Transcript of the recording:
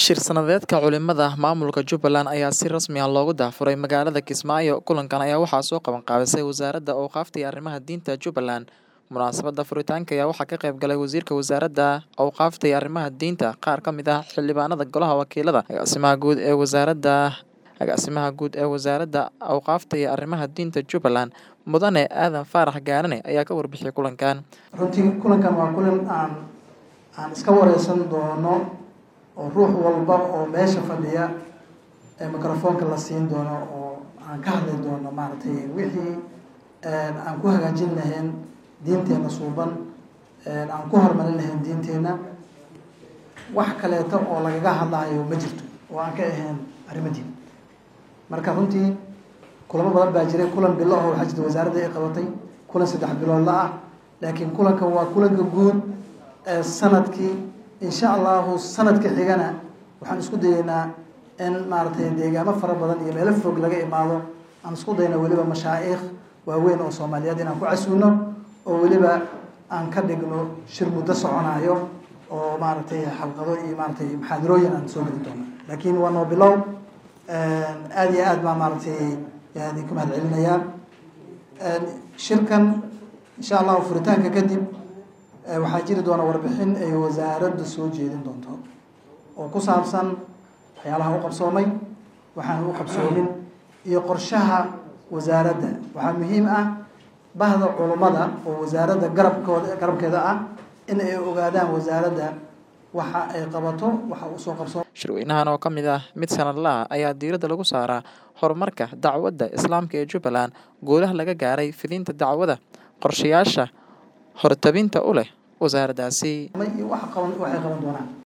Shir sanadeedka culimada maamulka Jubbaland ayaa si rasmi ah loogu daahfuray magaalada Kismaayo. Kulankan ayaa waxaa soo qaban qaabisay Wasaaradda Awqaafta iyo Arrimaha Diinta Jubbaland. Munaasabadda furitaanka ayaa waxaa ka qayb galay Wasiirka Wasaaradda Awqaafta iyo Arrimaha Diinta, qaar ka mid ah xildhibaanada Golaha Wakiilada, Agaasimaha Guud ee Wasaaradda Agaasimaha Guud ee Wasaaradda Awqaafta iyo Arrimaha Diinta Jubbaland, Mudane Aadan Faarax Gaarane ayaa ka warbixiyay kulankan. runtii kulankan waa kulan aan aan iska wareysan doono oo ruux walba oo meesha fadhiya ee microfoonka la siin doono oo aan ka hadli doono maaragtay wixii aan ku hagaajin lahayn diinteena suuban aan ku horumarin lahayn diinteena wax kaleeto oo lagaga hadlayo ma jirto oo aan ka ahayn arrimo diin marka runtii kulamo badan baa jiray kulan bilo oo waxaa jirta wasaaradda ay qabatay kulan saddex biloodla ah laakiin kulankan waa kulanka guud ee sanadkii insha allahu sanadka xigana waxaan isku dayeynaa in maaragtay deegaamo fara badan iyo meelo fog laga imaado aan isku dayna weliba mashaa'iikh waaweyn oo soomaaliyeed inaan ku casuuno oo weliba aan ka dhigno shir muddo soconayo oo maaragtay xalqado iyo maaragtay maxaadarooyin aan soo geli doono laakiin waa noo bilow aada iyo aad baa maaragtay yaan ku mahad celinayaa shirkan insha allahu furitaanka kadib waxaa jiri doona warbixin ay wasaaradda soo jeedin doonto oo ku saabsan waxyaalaha u qabsoomay waxaan u qabsoomin iyo qorshaha wasaaradda waxaa muhiim ah bahda culummada oo wasaaradda garabkooda garabkeeda ah in ay ogaadaan wasaaradda waxa ay qabato waxa uu soo qabso Shirweynahan oo ka mid ah mid sanadle ah ayaa diiradda lagu saaraa horumarka dacwadda Islaamka ee Jubbaland, guulaha laga gaaray fidinta dacwada, qorshayaasha hortabinta u leh wasaaraddaasi. iyo wax qaban waxay qaban doonaan